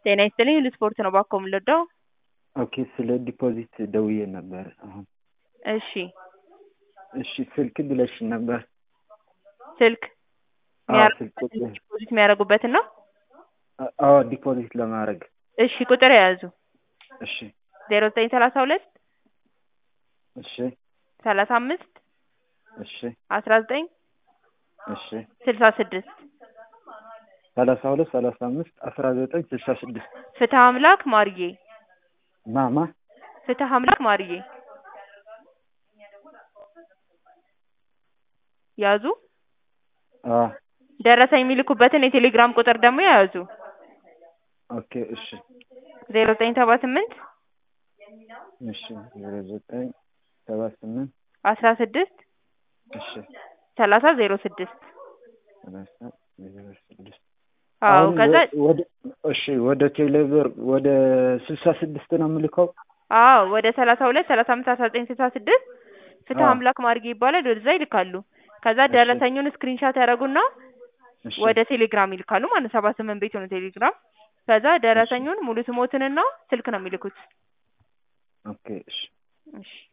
ጤና ይስጥልኝ ልስፖርት ነው ባኮ የምንወደው። ኦኬ ስለ ዲፖዚት ደውዬ ነበር አሁን። እሺ እሺ ስልክ ብለሽ ነበር። ስልክ አዎ ስልክ ቁጥር ዲፖዚት የሚያደርጉበትን ነው። አዎ ዲፖዚት ለማድረግ እሺ ቁጥር የያዙ እሺ ዜሮ ዘጠኝ ሰላሳ ሁለት እሺ ሰላሳ አምስት እሺ አስራ ዘጠኝ እሺ ስልሳ ስድስት ሰላሳ ሁለት ሰላሳ አምስት አስራ ዘጠኝ ስልሳ ስድስት ፍትህ አምላክ ማርዬ ማማ ፍትህ አምላክ ማርዬ ያዙ። አዎ ደረሰኝ የሚልኩበትን የቴሌግራም ቁጥር ደግሞ የያዙ ኦኬ እሺ ዜሮ ዘጠኝ ሰባ ስምንት እሺ ዜሮ ዘጠኝ ሰባ ስምንት አስራ ስድስት እሺ ሰላሳ ዜሮ ስድስት ሰላሳ ዜሮ ስድስት አዎ አሁን ከዛ ወደ እሺ ወደ ቴሌብር ወደ ስልሳ ስድስት ነው የምልከው አዎ ወደ ሰላሳ ሁለት ሰላሳ አምስት አስራ ዘጠኝ ስልሳ ስድስት ፍትህ አዎ። አምላክ ማርጌ ይባላል ወደዛ ይልካሉ። ከዛ ደረሰኙን ስክሪንሻት ያደረጉና እሺ ወደ ቴሌግራም ይልካሉ ማለት ነው። ሰባ ስምንት ቤት ነው ቴሌግራም። ከዛ ደረሰኙን ሙሉ ስሞትንና ስልክ ነው የሚልኩት። ኦኬ እሺ እሺ